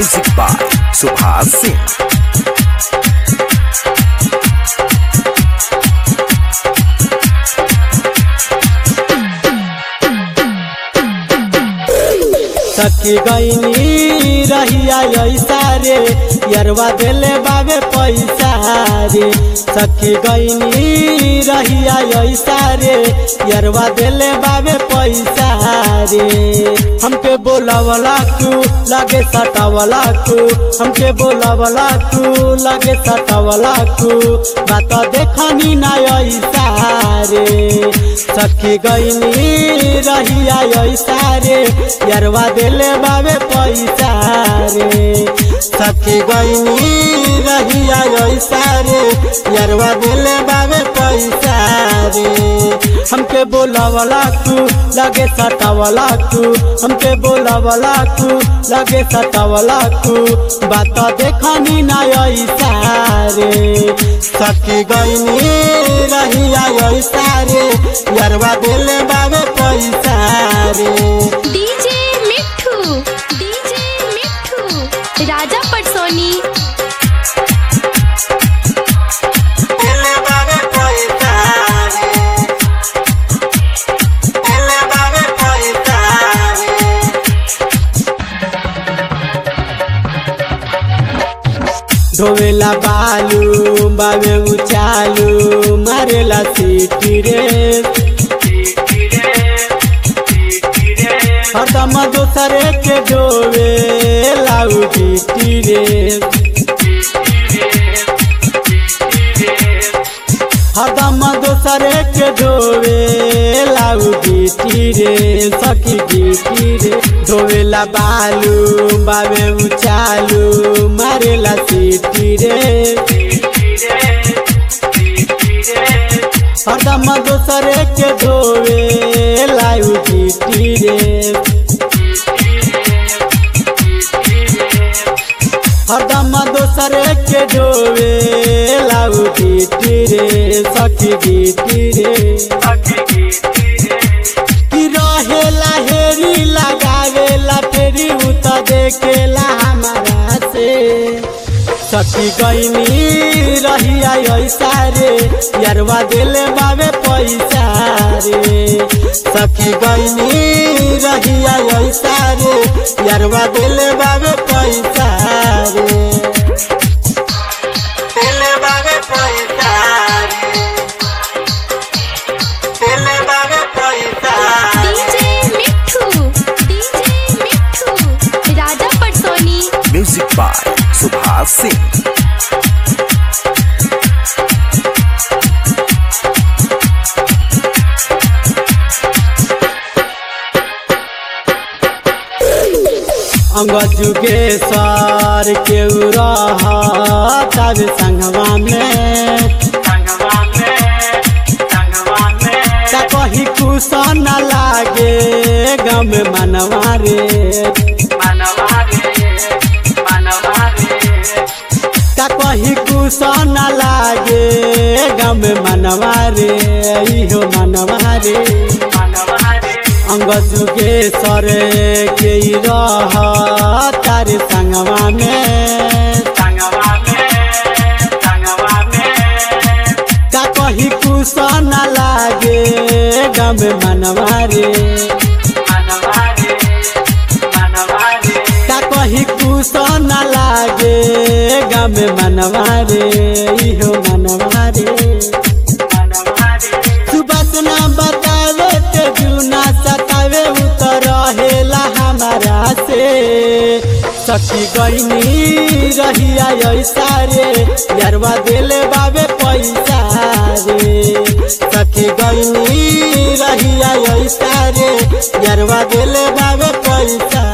music by Subhash Singh सखी गईनी रहिया ऐसा रे यरवा देले बाबे पैसा रे सखी गईनी रहिया ऐसा रे यरवा देले बाबे पैसा रे हमके बोलावला तू लगे सटावला तू हमके बोलावला तू लगे सटावला तू बात देखनी ना ऐसा रे सखी गईनी रहिया ऐसा रे यरवा देले बाबे पैसा रे सखी गईनी रहिया ऐसा रे यरवा देले बाबे पैसा रे हमके बोलावला तू लगे सटावला तू हमके बोलावला तू लगे सटावला तू बात देखनी ना ऐसा रे सखी गईनी रहिया ऐसा रे यरवा देले बाबे पैसा रे डीजे मिठू डीजे मिठू राजा पटसोनी देले बाबे पैसा रे देले बाबे पैसा रे धोवेला बालू बाबे उचालू मारेला सीटी रे हरदम दोसरे के डोवे लाऊ जीटी रे हरदम दोसरे के डोवे लाऊ जीटी रे सखी जीटी रे धोवेला बालू बाबे उचालू मारेला सीटी रे हरदम दोसरे के धोवे लाऊ जीटी रे हरदम दोसरे के डोवे लाऊ गीटी रे सखी गीटी रे कि रहेला हेरी लगावेला फेरी उत देखेला हमारा से सखी गईनी रहिया ऐसा रे यरवा देले बाबे पैसा रे सखी गईनी रहिया ऐसा रे यरवा देले बाबे पैसा रे देले बाबे पैसा रे देले बाबे पैसा डीजे मिठू डीजे मिठू राजा पटसोनी म्यूजिक बाय सुभाष सिंह अंग जुगेश्वर के तब संगवा में का कहीं कुछ न लागे गम मनवा रे का कहीं कुछ न लागे गम मनवा रे इहो मनवा रे अंग जुगेश्वर के रह तार संगवा में का कहीं कुछ न लागे गम मनवा रे का कहीं कुछ न लागे गम मनवा रे इहो मनवा रे सुबह ना बतावे ते जूना सतावे उतर रहेला हमारा से सखी गईनी रहिया ऐसा रे यरवा देले बाबे पैसा रे सखी गईनी रहिया ऐसा रे यरवा देले बाबे पैसा